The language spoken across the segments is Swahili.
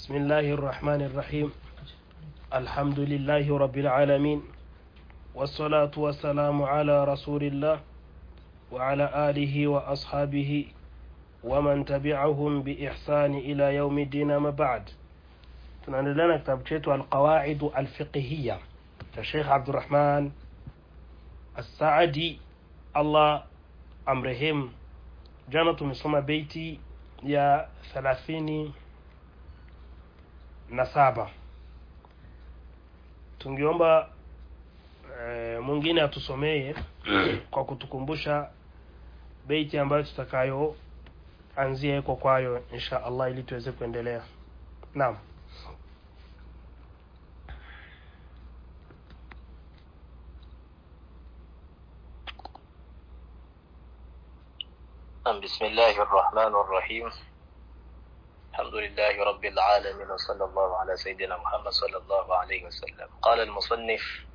بسم الله الرحمن الرحيم الحمد لله رب العالمين والصلاة والسلام على رسول الله وعلى آله وأصحابه ومن تبعهم بإحسان إلى يوم الدين ما بعد tunaendelea na kitabu chetu alqawaidu alfiqhiya cha Sheikh Abdurrahman As-Saadi Allah amrehemu. Jana tumesoma beiti ya thelathini na saba. Tungeomba e, mwingine atusomee kwa kutukumbusha beiti ambayo tutakayo anzia iko kwayo insha Allah ili tuweze kuendelea. Naam. بسم الله الرحمن الرحيم الحمد لله رب العالمين وصلى الله على سيدنا محمد صلى الله عليه وسلم قال المصنف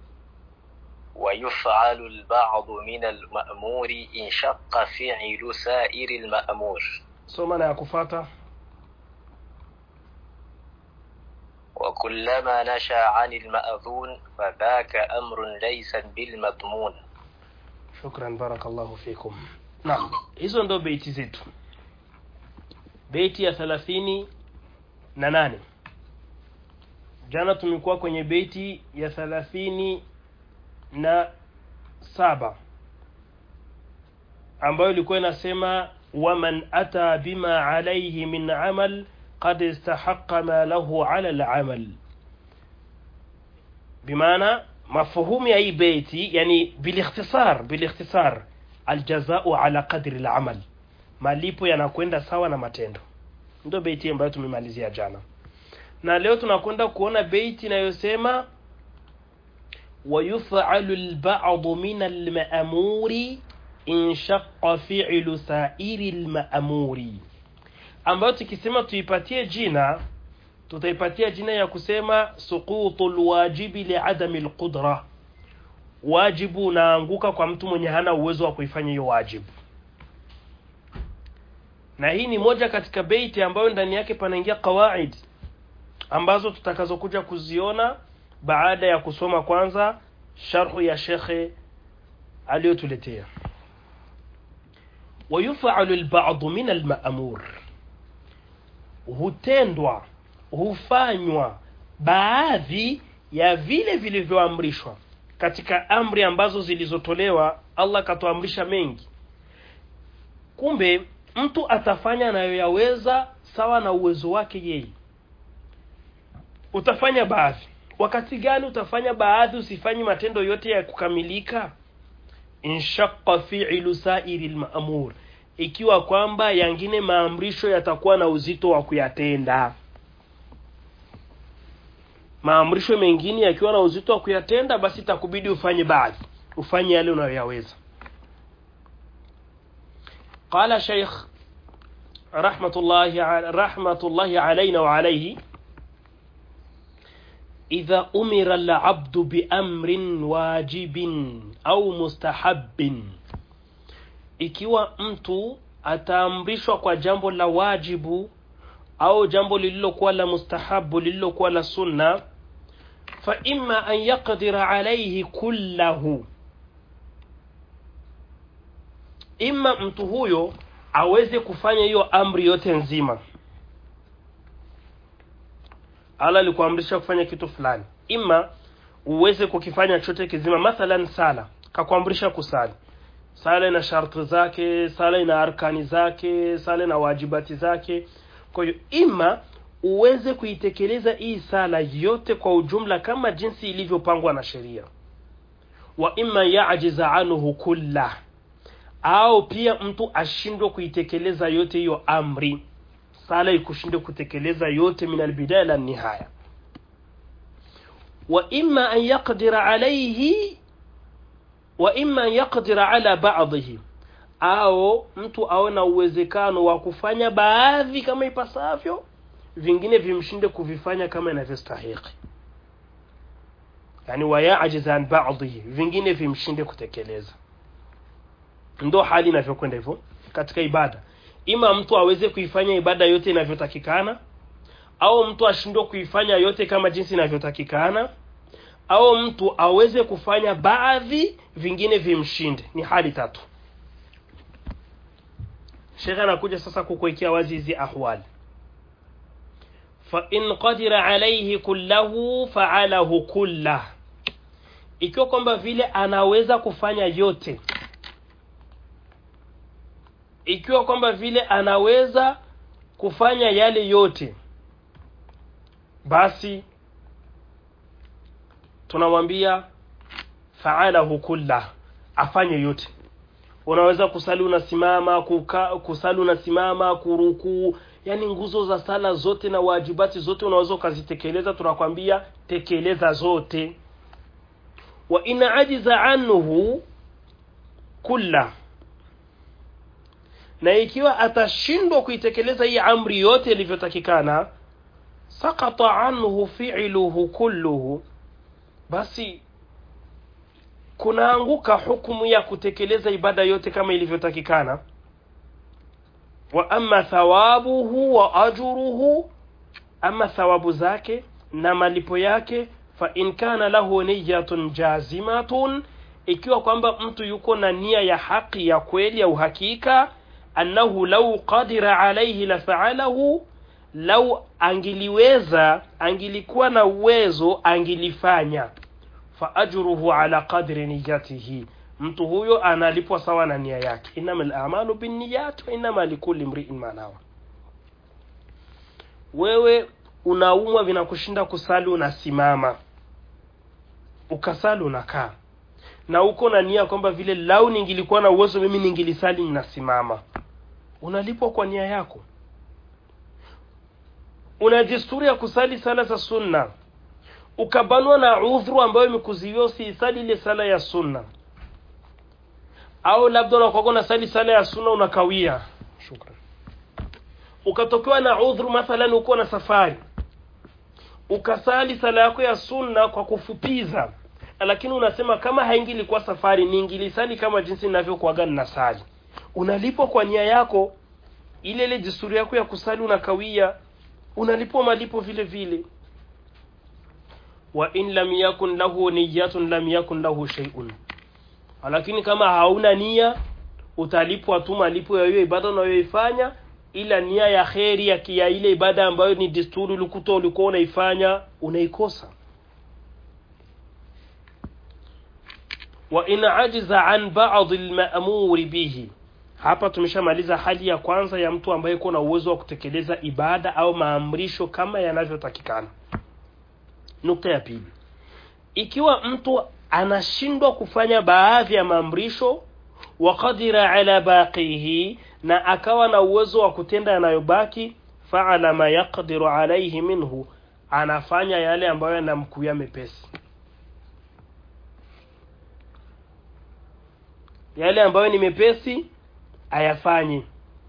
ويفعل البعض من المأمور إن شق فعل سائر المأمور Soma na ya kufata. وكلما نشا عن المأذون فذاك أمر ليس بالمضمون Shukran, barakallahu fikum. Naam, hizo ndo beiti zetu. Beiti ya thelathini na nane. Jana tumekuwa kwenye beiti ya thelathini na saba ambayo ilikuwa inasema waman ata bima alayhi min amal qad istahaqa ma lahu ala al-amal bimaana mafuhumu ya hii beiti yani bilikhtisar bilikhtisar aljazau ala qadri al-amal malipo yanakwenda sawa na matendo ndio beiti ambayo tumemalizia jana na leo tunakwenda kuona beiti inayosema ويفعل البعض من المأمور إن شق فعل سائر المأمور ambayo tukisema tuipatie jina tutaipatia jina ya kusema suqutu lwajibi liadami lqudra wajibu unaanguka kwa mtu mwenye hana uwezo wa kuifanya hiyo wajibu na hii ni moja katika beiti ambayo ndani yake panaingia qawaid ambazo tutakazokuja kuziona baada ya kusoma kwanza sharhu ya shekhe aliyotuletea wayufalu lbadu min almaamur hutendwa hufanywa baadhi ya vile vilivyoamrishwa katika amri ambazo zilizotolewa allah akatuamrisha mengi kumbe mtu atafanya anayoyaweza sawa na uwezo wake yeye utafanya baadhi wakati gani utafanya baadhi usifanyi matendo yote ya kukamilika inshaqa fi'lu sa'iri al-ma'mur ikiwa kwamba yangine maamrisho yatakuwa na uzito wa kuyatenda maamrisho mengine yakiwa na uzito wa kuyatenda basi itakubidi ufanye baadhi ufanye yale unayoyaweza qala shaykh rahmatullahi rahmatullahi alayna wa alayhi إذا أمر العبد بأمر واجب أو مستحب ikiwa mtu ataamrishwa kwa jambo la wajibu au jambo lililokuwa la mustahabu lililokuwa la sunna fa imma an yaqdira alayhi kullahu imma mtu huyo aweze kufanya hiyo amri yote nzima Allah alikuamrisha kufanya kitu fulani, ima uweze kukifanya chote kizima. Mathalan, sala, kakuamrisha kusali. Sala ina sharti zake, sala ina arkani zake, sala ina wajibati zake. Kwa hiyo ima uweze kuitekeleza hii sala yote kwa ujumla kama jinsi ilivyopangwa na sheria, wa imma yajiza anhu kulla, au pia mtu ashindwe kuitekeleza yote hiyo amri sala ikushinde kutekeleza yote min albidaya la nihaya wa imma an yaqdira alayhi wa imma an yaqdira ala ba'dihi au mtu awe na uwezekano wa kufanya baadhi kama ipasavyo vingine vimshinde kuvifanya kama inavyostahiki yani wayajiza an ba'dihi vingine vimshinde kutekeleza ndo hali inavyokwenda hivyo katika ibada ima mtu aweze kuifanya ibada yote inavyotakikana au mtu ashindwe kuifanya yote kama jinsi inavyotakikana au mtu aweze kufanya baadhi vingine vimshinde ni hali tatu shekhe anakuja sasa kukuwekea wazi hizi ahwali fain qadira alaihi kullahu faalahu kullah ikiwa kwamba vile anaweza kufanya yote ikiwa kwamba vile anaweza kufanya yale yote basi tunamwambia faalahu kullah afanye yote unaweza kusali unasimama kuka, kusali unasimama kurukuu yani nguzo za sala zote na wajibati zote unaweza ukazitekeleza tunakwambia tekeleza zote wa in ajiza anhu kulla na ikiwa atashindwa kuitekeleza hii amri yote ilivyotakikana sakata anhu fi'luhu kulluhu basi kunaanguka hukumu ya kutekeleza ibada yote kama ilivyotakikana wa amma thawabuhu wa ajruhu ama thawabu zake na malipo yake fa in kana lahu niyatun jazimatun ikiwa kwamba mtu yuko na nia ya haki ya kweli ya uhakika annahu lau qadira alayhi la fa'alahu lau angiliweza angilikuwa na uwezo angilifanya fa ajruhu ala qadri niyatihi mtu huyo analipwa sawa na nia yake inama al-a'malu binniyat wa inama likulli imri'in ma nawa wewe unaumwa vinakushinda kusali unasimama ukasali unakaa na uko na nia kwamba vile lau ningilikuwa na uwezo mimi ningilisali ninasimama unalipwa kwa nia yako una desturi ya kusali sala za sunna ukabanwa na udhuru ambayo imekuziwia usiisali ile sala ya sunna au labda unakuwa na sali sala ya sunna unakawia shukran ukatokewa na udhuru mathalan uko na safari ukasali sala yako ya sunna kwa kufupiza lakini unasema kama haingilikuwa safari niingilisali kama jinsi ninavyokuaga ninasali unalipwa kwa nia yako ile ile desturi yako ya kusali unakawia unalipwa malipo vile vile wa in lam yakun lahu niyatun lam yakun lahu shay'un lakini kama hauna nia utalipwa tu malipo ya hiyo ibada unayoifanya ila nia ya kheri ya kia ile ibada ambayo ni desturi ulikuta ulikuwa unaifanya unaikosa wa in ajiza an ba'd al-ma'mur bihi hapa tumeshamaliza hali ya kwanza ya mtu ambaye yuko na uwezo wa kutekeleza ibada au maamrisho kama yanavyotakikana nukta ya pili ikiwa mtu anashindwa kufanya baadhi ya maamrisho wa qadira ala baqihi na akawa na uwezo wa kutenda yanayobaki faala ma yaqdiru alayhi minhu anafanya yale ambayo yanamkuya mepesi yale ambayo ni mepesi ayafanye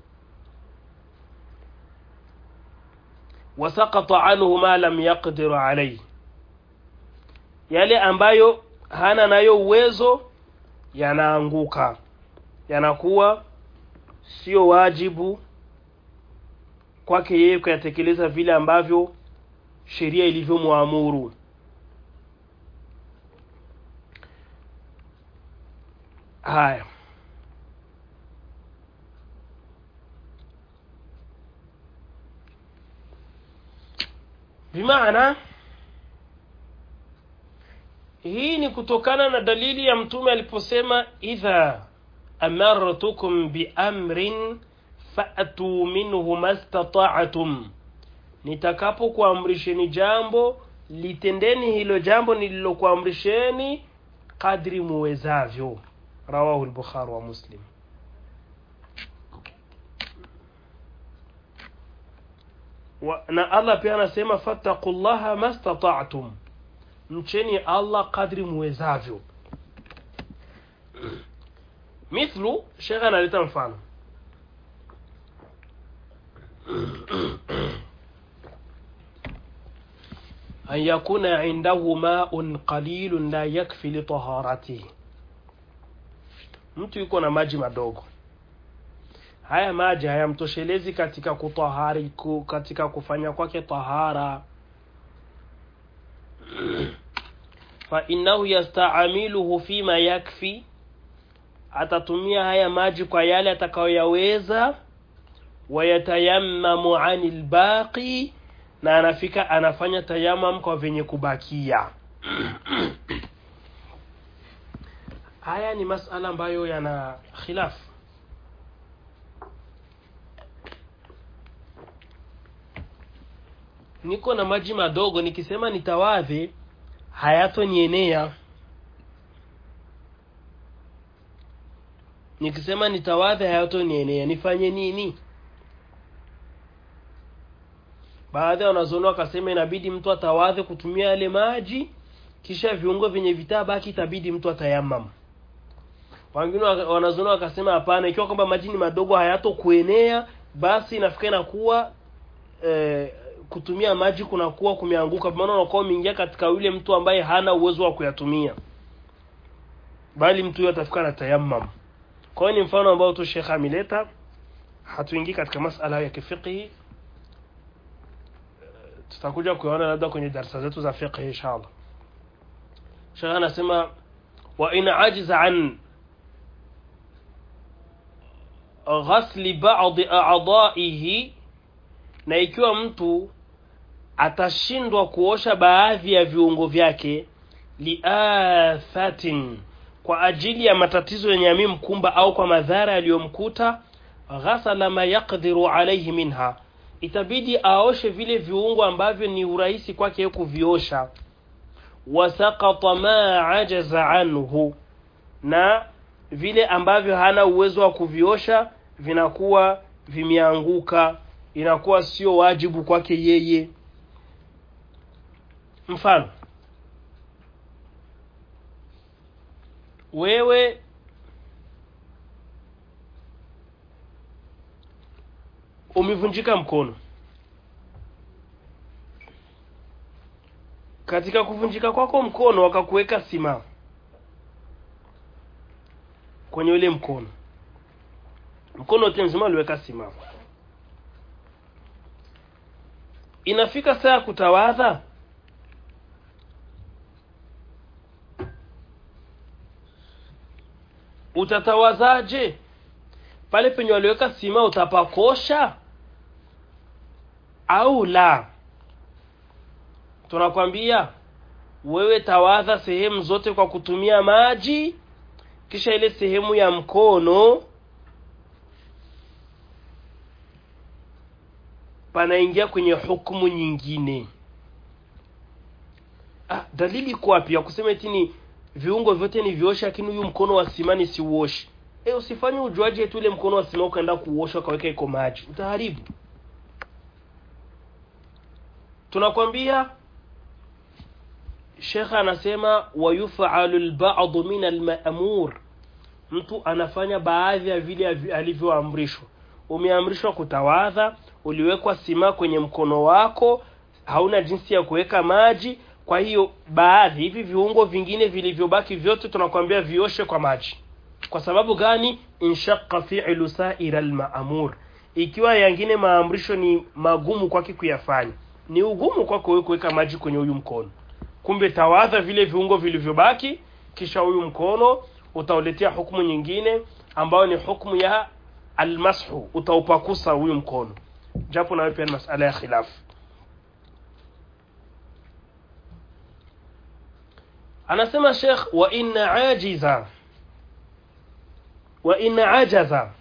wasaqata anhu ma lam yaqdir alayhi yale ambayo hana nayo uwezo yanaanguka yanakuwa sio wajibu kwake yeye kuyatekeleza vile ambavyo sheria ilivyomwamuru haya bimaana hii ni kutokana na dalili ya mtume aliposema idha amartukum biamrin fa'tu minhu mastata'tum nitakapokuamrisheni jambo litendeni hilo jambo nililokuamrisheni kadri muwezavyo rawahu al-bukhari wa muslim wa, na Allah pia anasema fattaqullaha mastata'tum mcheni Allah kadri muwezavyo mithlu shekha analeta mfano an yakuna indahu ma'un qalilun la yakfi li taharatihi mtu yuko na maji madogo haya maji hayamtoshelezi katika kutahari ku, katika kufanya kwake tahara fa innahu yastamiluhu fima yakfi atatumia haya maji kwa yale atakayoyaweza wayatayammamu anil baqi na anafika anafanya tayamam kwa venye kubakia haya ni masala ambayo yana khilafu niko na maji madogo nikisema nitawadhe hayatonienea nikisema nitawadhe hayatonienea nifanye nini baadhi ya wanazuoni wakasema inabidi mtu atawadhe kutumia yale maji kisha viungo vyenye vitabaki itabidi mtu atayamam wengine wanazuoni wakasema hapana ikiwa kwamba maji ni madogo hayatokuenea basi inafika inakuwa eh, kutumia maji kunakuwa kumeanguka maana unakuwa umeingia katika yule mtu ambaye hana uwezo wa kuyatumia bali mtu huyo atafika na tayammam kwa hiyo ni mfano ambao tu Sheikh ameleta hatuingii katika masala ya kifiqhi tutakuja kuona labda kwenye darasa zetu za fiqh inshallah Sheikh anasema wa in ajiza an ghasli ba'd a'dha'ihi na ikiwa mtu atashindwa kuosha baadhi ya viungo vyake liathatin kwa ajili ya matatizo yenye yamemkumba au kwa madhara yaliyomkuta ghasala ma yaqdiru alayhi minha itabidi aoshe vile viungo ambavyo ni urahisi kwake kuviosha wasaqata ma ajaza anhu na vile ambavyo hana uwezo wa kuviosha vinakuwa vimeanguka inakuwa sio wajibu kwake yeye mfano wewe umevunjika mkono katika kuvunjika kwako mkono wakakuweka sima kwenye ule mkono mkono wote mzima uliweka sima inafika saa ya kutawadha utatawazaje pale penye waliweka sima utapakosha au la tunakwambia wewe tawadha sehemu zote kwa kutumia maji kisha ile sehemu ya mkono panaingia kwenye hukumu nyingine ah, dalili iko wapi ya kusema eti ni viungo vyote ni viosha lakini huyu mkono wa simani siuoshi e, usifanye ujuaji eti ule mkono wa sima ukaenda kuosha ukaweka iko maji utaharibu tunakwambia shekha anasema wayufalu lbadu min almamur mtu anafanya baadhi ya vile alivyoamrishwa umeamrishwa kutawadha uliwekwa sima kwenye mkono wako hauna jinsi ya kuweka maji kwa hiyo baadhi hivi viungo vingine vilivyobaki vyote tunakwambia vioshe kwa maji kwa sababu gani inshaqa fi'lu sa'ira al-ma'mur ikiwa yangine maamrisho ni magumu kwake kuyafanya ni ugumu kwako wewe kuweka maji kwenye huyu mkono kumbe tawadha vile viungo vilivyobaki kisha huyu mkono utauletea hukumu nyingine ambayo ni hukumu ya almashu utaupakusa huyu mkono japo nawe pia ni masala ya khilafu anasema Sheikh wa inna ajiza wa inna ajaza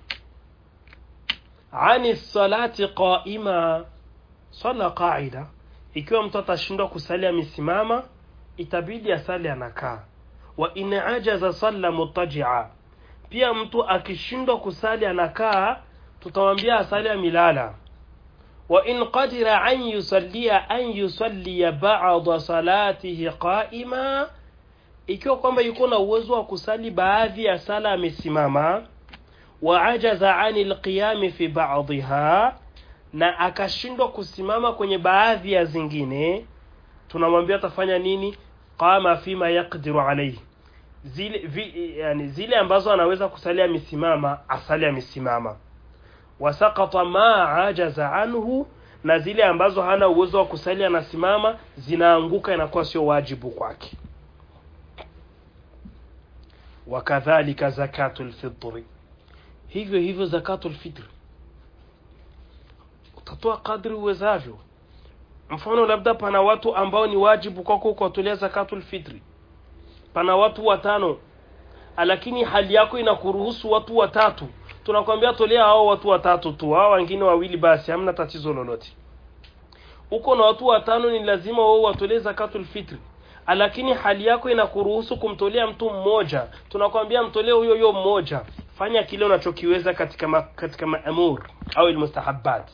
ani salati qaima sala qaida ikiwa mtu atashindwa kusali amesimama itabidi asali anakaa wa in ajaza salla mutajia pia mtu akishindwa kusali anakaa tutamwambia asali amilala wa in qadira an yusallia an yusallia ba'da salatihi qa'ima ikiwa kwamba yuko na uwezo wa kusali baadhi ya sala amesimama wa ajaza anil qiyami fi ba'dha na akashindwa kusimama kwenye baadhi ya zingine tunamwambia atafanya nini qama fima yaqdiru alayhi zile vi, yani zile ambazo anaweza kusali amesimama asali amesimama wasakata ma ajaza anhu na zile ambazo hana uwezo wa kusali anasimama zinaanguka inakuwa sio wajibu kwake wakadhalika zakatul fitri hivyo hivyo zakatul fitri utatoa kadri uwezavyo mfano labda pana watu ambao ni wajibu kwako kuwatolea zakatul fitri pana watu watano lakini hali yako inakuruhusu watu watatu tunakwambia tolea hao watu watatu tu hao wengine wawili basi hamna tatizo lolote uko na watu watano ni lazima wao watolee zakatul fitri lakini hali yako inakuruhusu kumtolea mtu mmoja tunakwambia mtolee huyo huyo mmoja fanya kile unachokiweza katika ma, katika maamur au almustahabbat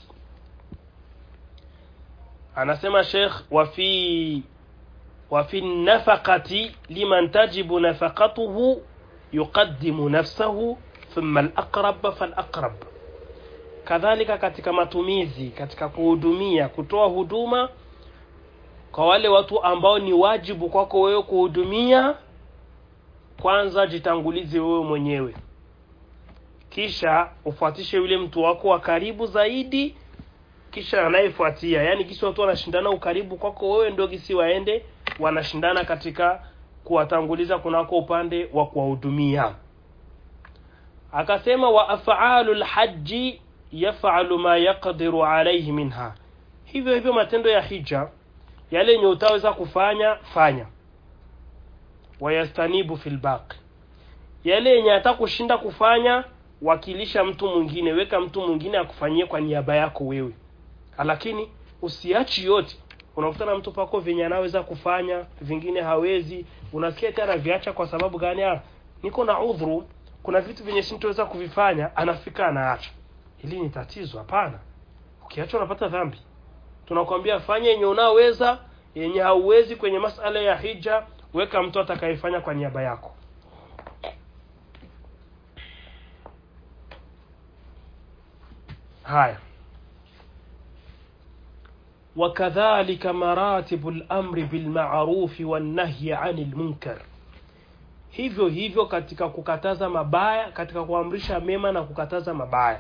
anasema Sheikh wa fi wa fi nafaqati liman tajibu nafaqatuhu yuqaddimu nafsahu thumma al-aqrab fal-aqrab kadhalika katika matumizi katika kuhudumia kutoa huduma kwa wale watu ambao ni wajibu kwako wewe kuhudumia kwanza jitangulize wewe mwenyewe kisha ufuatishe yule mtu wako wa karibu zaidi kisha anayefuatia yani kisi watu wanashindana ukaribu kwako wewe ndio kisi waende wanashindana katika kuwatanguliza kunako upande wa kuwahudumia akasema wa af'alu lhaji yaf'alu ma yaqdiru alayhi minha hivyo hivyo matendo ya hija yale yenye utaweza kufanya fanya wayastanibu fil baqi yale yenye hata kushinda kufanya wakilisha mtu mwingine weka mtu mwingine akufanyie kwa niaba yako wewe lakini usiachi yote unakutana mtu pako venye anaweza kufanya vingine hawezi unasikia tena viacha kwa sababu gani ah niko na udhuru kuna vitu vyenye sintoweza kuvifanya anafika anaacha hili ni tatizo hapana ukiacha unapata dhambi tunakwambia fanya yenye unaweza yenye hauwezi kwenye masala ya hija weka mtu atakayefanya kwa niaba yako haya وكذلك مراتب الأمر بالمعروف والنهي عن المنكر hivyo hivyo katika kukataza mabaya katika kuamrisha mema na kukataza mabaya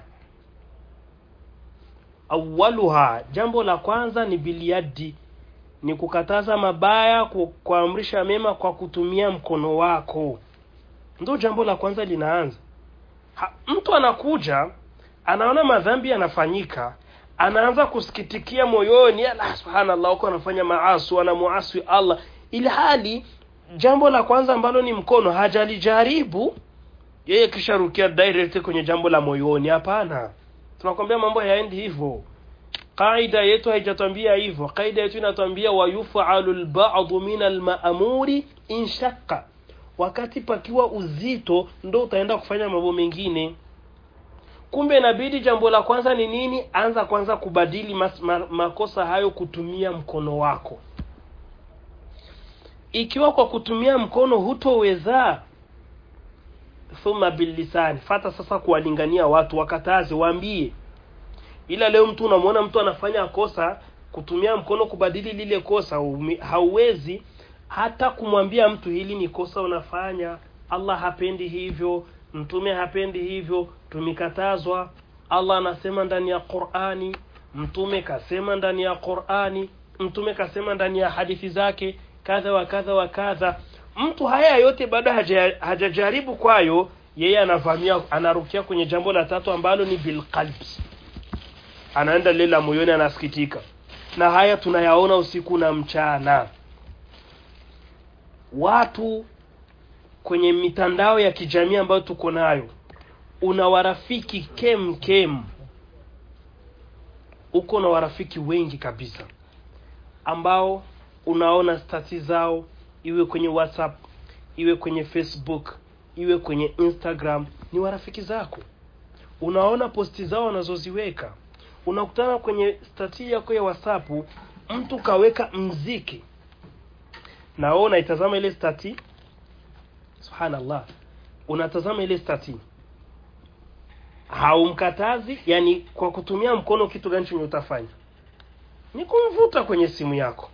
awaluha jambo la kwanza ni biliadi ni kukataza mabaya ku, kuamrisha mema kwa kutumia mkono wako ndo jambo la kwanza linaanza ha, mtu anakuja anaona madhambi yanafanyika anaanza kusikitikia moyoni ala subhanallah huko anafanya maasi anamuasi Allah ili hali jambo la kwanza ambalo ni mkono hajalijaribu yeye kisha rukia direct kwenye jambo la moyoni hapana tunakwambia mambo hayaendi hivyo kaida yetu haijatwambia hivyo kaida yetu inatwambia wayufalu lbadu min almaamuri inshaka wakati pakiwa uzito ndo utaenda kufanya mambo mengine kumbe inabidi jambo la kwanza ni nini anza kwanza kubadili mas, ma, makosa hayo kutumia mkono wako ikiwa kwa kutumia mkono hutoweza thumma billisani fata sasa kuwalingania watu wakataze waambie ila leo mtu unamwona mtu anafanya kosa kutumia mkono kubadili lile kosa umi, hauwezi hata kumwambia mtu hili ni kosa unafanya allah hapendi hivyo mtume hapendi hivyo tumekatazwa allah anasema ndani ya qurani mtume kasema ndani ya qurani mtume kasema ndani ya hadithi zake kadha wa kadha wa kadha mtu haya yote bado haja, hajajaribu kwayo yeye anavamia anarukia kwenye jambo la tatu ambalo ni bilqalbi anaenda lela moyoni anasikitika na haya tunayaona usiku na mchana watu kwenye mitandao ya kijamii ambayo tuko nayo una warafiki kem kem uko na warafiki wengi kabisa ambao unaona stati zao iwe kwenye whatsapp iwe kwenye facebook iwe kwenye instagram ni warafiki zako unaona posti zao wanazoziweka unakutana kwenye stati yako ya whatsapp mtu kaweka mziki na wewe unaitazama ile stati subhanallah unatazama ile stati haumkatazi yani kwa kutumia mkono kitu gani chenye utafanya ni kumvuta kwenye simu yako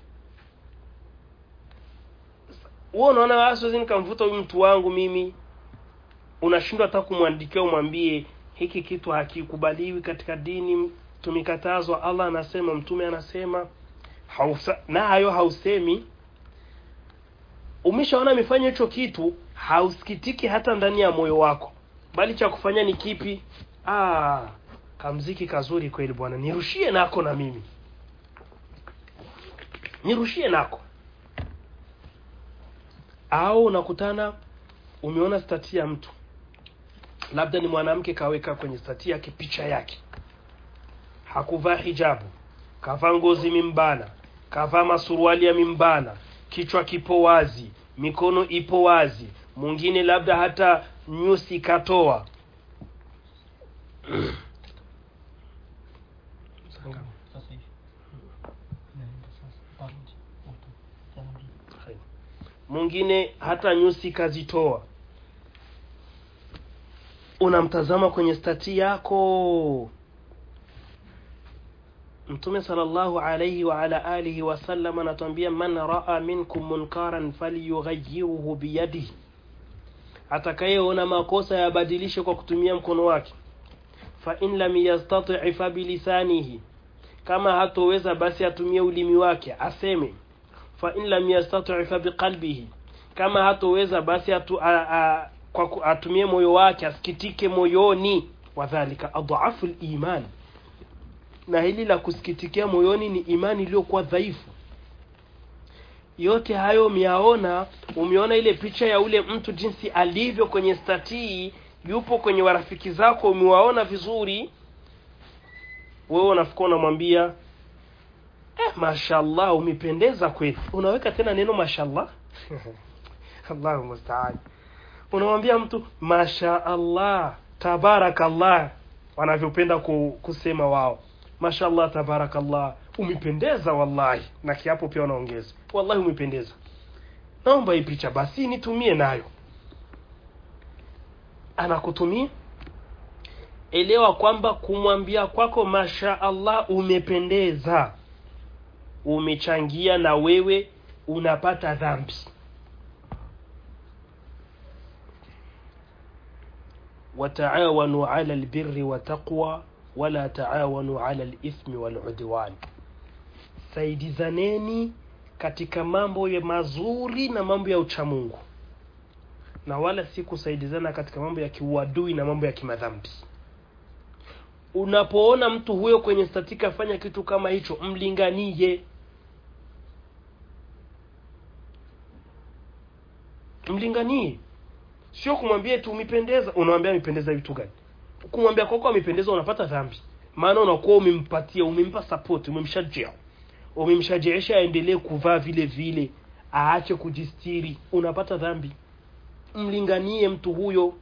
wewe unaona siwezi nikamvuta huyu mtu wangu mimi unashindwa hata kumwandikia umwambie hiki kitu hakikubaliwi katika dini tumekatazwa allah anasema mtume anasema hausa, nayo hausemi umeshaona amefanya hicho kitu hausikitiki hata ndani ya moyo wako bali cha kufanya ni kipi ah, kamziki kazuri kweli bwana nirushie nako na mimi nirushie nako au unakutana umeona stati ya mtu labda ni mwanamke kaweka kwenye stati yake picha yake hakuvaa hijabu kavaa ngozi mimbana kavaa masuruali ya mimbana kichwa kipo wazi mikono ipo wazi mwingine labda hata nyusi katoa Sasa hivi. Naenda sasa. Tarudi. Uta. mwingine hata nyusi kazitoa unamtazama kwenye stati yako mtume sallallahu alayhi wa ala alihi wasallam anatuambia man raa minkum munkaran falyughayyirhu biyadihi atakayeona makosa yabadilishe kwa kutumia mkono wake fa in lam yastati fa bilisanihi kama hatoweza basi atumie ulimi wake aseme fa in lam yastati fa biqalbihi kama hatoweza basi atu, a, a, kwa ku- atumie moyo wake asikitike moyoni wadhalika adhafu liman na hili la kusikitikia moyoni ni imani iliyokuwa dhaifu yote hayo umeyaona umeona ile picha ya ule mtu jinsi alivyo kwenye statii yupo kwenye warafiki zako umewaona vizuri wewe unafikua unamwambia eh, mashallah umependeza kweli unaweka tena neno mashallah allahu mustaan unamwambia mtu masha allah tabarakallah wanavyopenda ku, kusema wao mashallah tabarakallah umependeza wallahi na kiapo pia unaongeza wallahi umependeza naomba hii picha basi nitumie nayo anakutumia elewa kwamba kumwambia kwako masha allah umependeza umechangia na wewe unapata dhambi wataawanu ala albirri wataqwa wala taawanu ala alithmi waludwan saidizaneni katika mambo ya mazuri na mambo ya uchamungu na wala si kusaidizana katika mambo ya kiuadui na mambo ya kimadhambi unapoona mtu huyo kwenye statika fanya kitu kama hicho mlinganie mlinganie sio kumwambia tu umependeza unamwambia amependeza vitu gani kumwambia kwako amependeza unapata dhambi maana unakuwa umempatia umempa support umemshajia umemshajiisha aendelee kuvaa vile vile aache kujistiri unapata dhambi mlinganie mtu huyo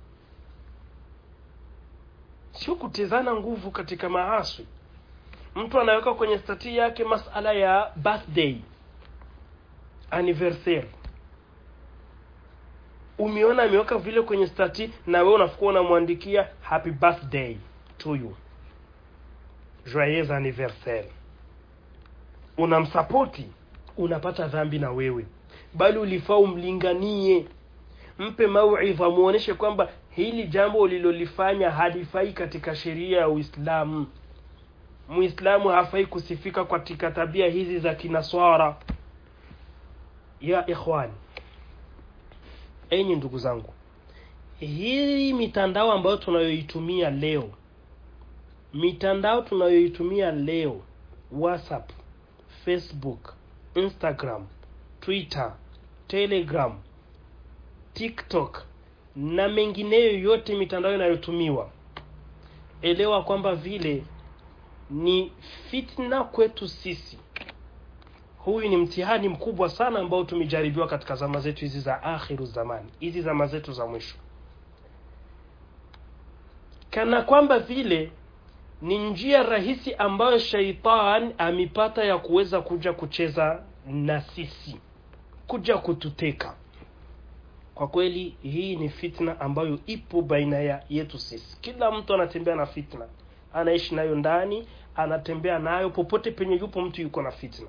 sio kutezana nguvu katika maaswi mtu anaweka kwenye stati yake masala ya birthday anniversaire umeona ameweka vile kwenye stati na wewe unafikua unamwandikia happy birthday to you joyeux anniversaire unamsapoti unapata dhambi na wewe bali ulifaa umlinganie mpe mauidha muoneshe kwamba hili jambo ulilolifanya halifai katika sheria ya uislamu muislamu hafai kusifika katika tabia hizi za kinaswara ya ikhwani enyi ndugu zangu hii mitandao ambayo tunayoitumia leo mitandao tunayoitumia leo whatsapp facebook instagram twitter telegram tiktok na mengineyo yote mitandao inayotumiwa elewa kwamba vile ni fitna kwetu sisi huyu ni mtihani mkubwa sana ambao tumejaribiwa katika zama zetu hizi za akhiru zamani hizi zama zetu za mwisho kana kwamba vile ni njia rahisi ambayo shaitan amepata ya kuweza kuja kucheza na sisi kuja kututeka kwa kweli hii ni fitna ambayo ipo baina ya yetu sisi kila mtu anatembea na fitna anaishi nayo ndani anatembea nayo popote penye yupo mtu yuko na fitna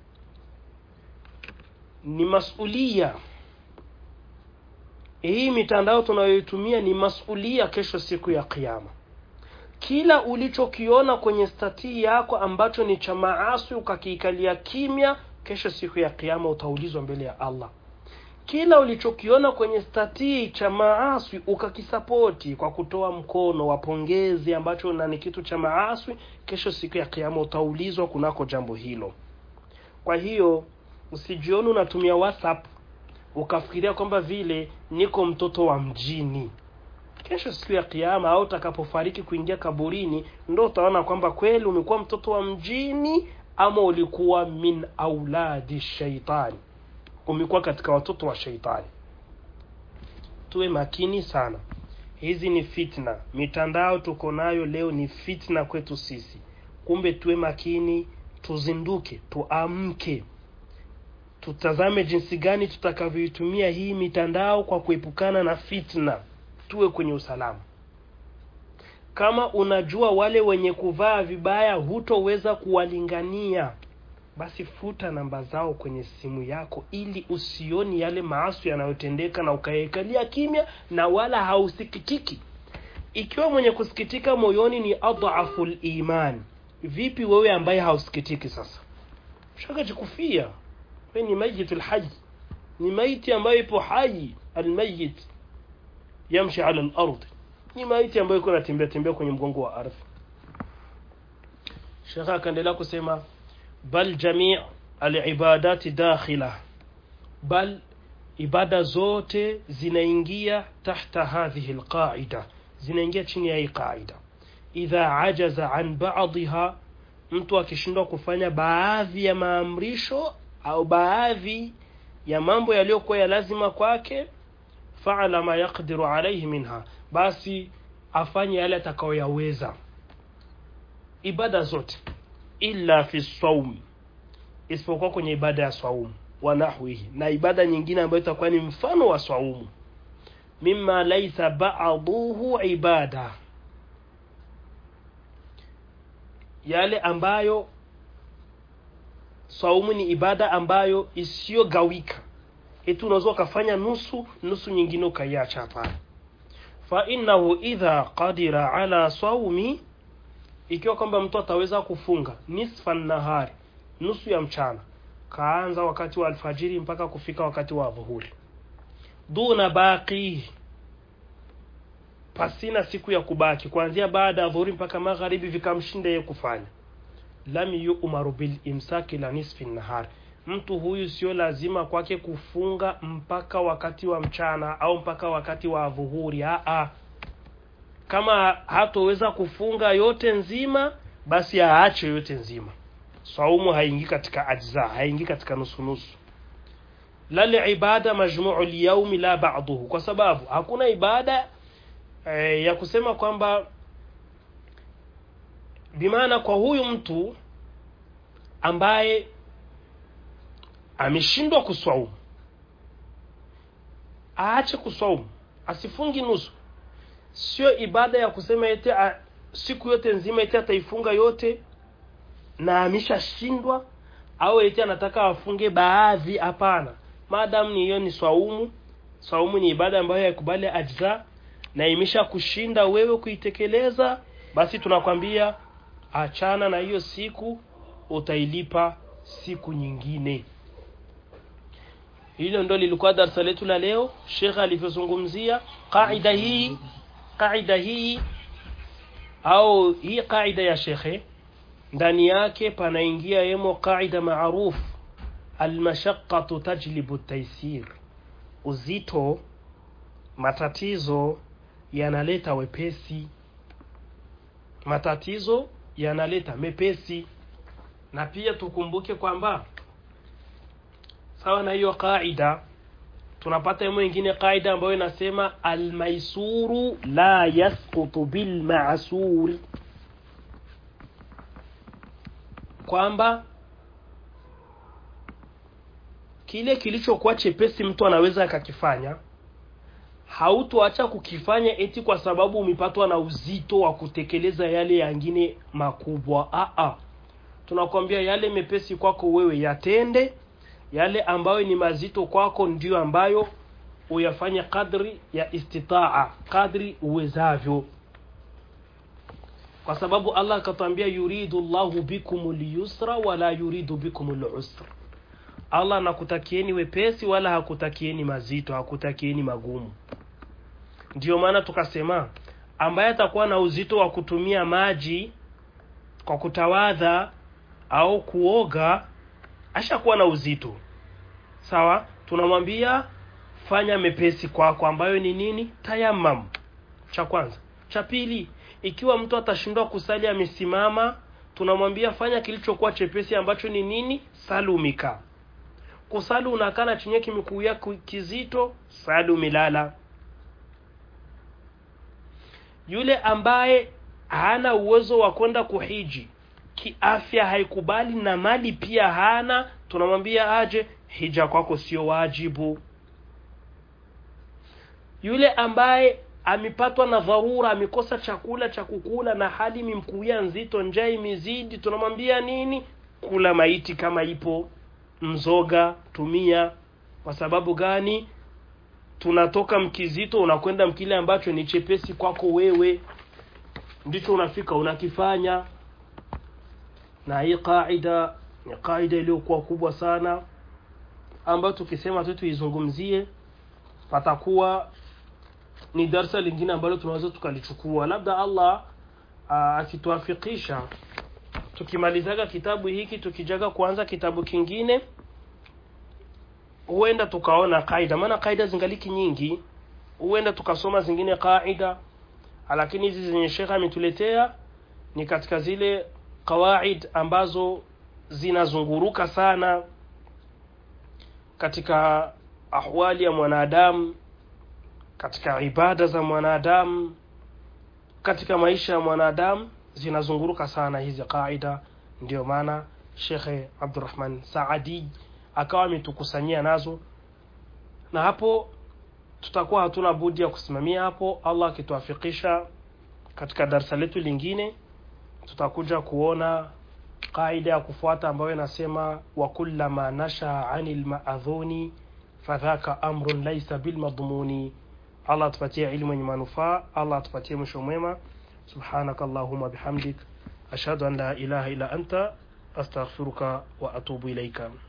ni masulia hii mitandao tunayoitumia ni masulia kesho siku ya kiyama kila ulichokiona kwenye statii yako ambacho ni cha maasi ukakiikalia kimya kesho siku ya kiyama utaulizwa mbele ya allah kila ulichokiona kwenye statii cha maaswi ukakisapoti kwa kutoa mkono wa pongezi ambacho na ni kitu cha maaswi kesho siku ya kiama utaulizwa kunako jambo hilo kwa hiyo usijioni unatumia whatsapp ukafikiria kwamba vile niko mtoto wa mjini kesho siku ya kiama au utakapofariki kuingia kaburini ndo utaona kwamba kweli umekuwa mtoto wa mjini ama ulikuwa min auladi shaitani umekuwa katika watoto wa sheitani tuwe makini sana hizi ni fitna mitandao tuko nayo leo ni fitna kwetu sisi kumbe tuwe makini tuzinduke tuamke tutazame jinsi gani tutakavyoitumia hii mitandao kwa kuepukana na fitna tuwe kwenye usalama kama unajua wale wenye kuvaa vibaya hutoweza kuwalingania basi futa namba zao kwenye simu yako ili usioni yale maasi yanayotendeka na ukaekalia kimya na wala hausikitiki ikiwa mwenye kusikitika moyoni ni adhafu liman vipi wewe ambaye hausikitiki sasa shakajikufia we ni mayitu lhaji ni maiti ambayo ipo haji almayit yamshi ala lardi ni maiti ambayo iko natembea tembea kwenye mgongo wa ardhi shekhe akaendelea kusema bal jamii alibadati dakhila bal ibada zote zinaingia tahta hadhihi alqaida zinaingia chini ya hii qaida idha ajaza an ba'dha mtu akishindwa kufanya baadhi ya maamrisho au baadhi ya mambo yaliyokuwa ya lazima kwake faala ma yaqdiru alayhi minha basi afanye yale atakayoyaweza ibada zote illa fi saum isipokuwa kwenye ibada ya saumu wa nahwihi na ibada nyingine ambayo itakuwa ni mfano wa saumu mimma laisa ba'duhu ibada yale ambayo saumu ni ibada ambayo isiyogawika eti unaweza ukafanya nusu nusu nyingine ukaiacha hapana fa innahu idha qadira ala saumi ikiwa kwamba mtu ataweza kufunga nisfa nahari nusu ya mchana kaanza wakati wa alfajiri mpaka kufika wakati wa dhuhuri duna baqi pasina siku ya kubaki kuanzia baada ya dhuhuri mpaka magharibi vikamshinda yeye kufanya lam yu'maru bil imsaki la nisfi nahar mtu huyu sio lazima kwake kufunga mpaka wakati wa mchana au mpaka wakati wa dhuhuri a kama hatoweza kufunga yote nzima basi aache yote nzima saumu haingii katika ajza haingii katika nusu nusu lal ibada majmuu lyaumi la ba'duhu kwa sababu hakuna ibada e, ya kusema kwamba bimaana kwa huyu mtu ambaye ameshindwa kuswaumu aache kuswaumu asifungi nusu sio ibada ya kusema ete a, siku yote nzima ete ataifunga yote na ameshashindwa au eti anataka afunge baadhi hapana maadamu ni hiyo ni swaumu swaumu ni ibada ambayo haikubali ajza na imesha kushinda wewe kuitekeleza basi tunakwambia achana na hiyo siku utailipa siku nyingine hilo ndo lilikuwa darasa letu la leo shekhe alivyozungumzia qaida hii qaida hii au hii qaida ya shekhe ndani yake panaingia yemo qaida maruf almashaqqatu tajlibu taysir uzito matatizo yanaleta wepesi matatizo yanaleta mepesi na pia tukumbuke kwamba sawa na hiyo qaida tunapata yemo ingine qaida ambayo inasema almaisuru la yasqutu bilmasuri kwamba kile kilichokuwa chepesi mtu anaweza akakifanya hautoacha kukifanya eti kwa sababu umepatwa na uzito wa kutekeleza yale yangine makubwa Aa, tunakwambia yale mepesi kwako wewe yatende yale ambayo ni mazito kwako ndiyo ambayo uyafanye kadri ya istitaa kadri uwezavyo kwa sababu allah akatwambia yuridu llahu bikum lyusra wala yuridu bikum lusra allah anakutakieni wepesi wala hakutakieni mazito hakutakieni magumu ndiyo maana tukasema ambaye atakuwa na uzito wa kutumia maji kwa kutawadha au kuoga ashakuwa na uzito sawa tunamwambia fanya mepesi kwako ambayo ni nini tayamam cha kwanza cha pili ikiwa mtu atashindwa kusali amesimama tunamwambia fanya kilichokuwa chepesi ambacho ni nini salumika kusali unakana chenye kimekuya kizito sali umelala yule ambaye hana uwezo wa kwenda kuhiji kiafya haikubali na mali pia hana tunamwambia aje hija kwako sio wajibu yule ambaye amepatwa na dharura amekosa chakula cha kukula na hali imemkuia nzito njaa imezidi tunamwambia nini kula maiti kama ipo mzoga tumia kwa sababu gani tunatoka mkizito unakwenda mkile ambacho ni chepesi kwako wewe ndicho unafika unakifanya na hii qaida ni qaida iliyokuwa kubwa sana ambayo tukisema tu tuizungumzie patakuwa ni darsa lingine ambalo tunaweza tukalichukua labda allah akituafikisha tukimalizaga kitabu hiki tukijaga kuanza kitabu kingine huenda tukaona kaida maana kaida zingaliki nyingi huenda tukasoma zingine kaida lakini hizi zenye shekhe ametuletea ni katika zile qawaid ambazo zinazunguruka sana katika ahwali ya mwanadamu katika ibada za mwanadamu katika maisha ya mwanadamu zinazunguruka sana hizi qaida ndio maana shekhe abdurahman saadi akawa ametukusanyia nazo na hapo tutakuwa hatuna budi ya kusimamia hapo allah akituafikisha katika darsa letu lingine tutakuja kuona qaida ya kufuata ambayo inasema wa kullama nasha ani lmaadhuni fadhaka amrun laisa bilmadhmuni allah atupatie ilmu yenye manufaa allah atupatie mwisho mwema subhanaka allahuma bihamdik ashhadu an la ilaha illa anta astaghfiruka wa atubu ilaika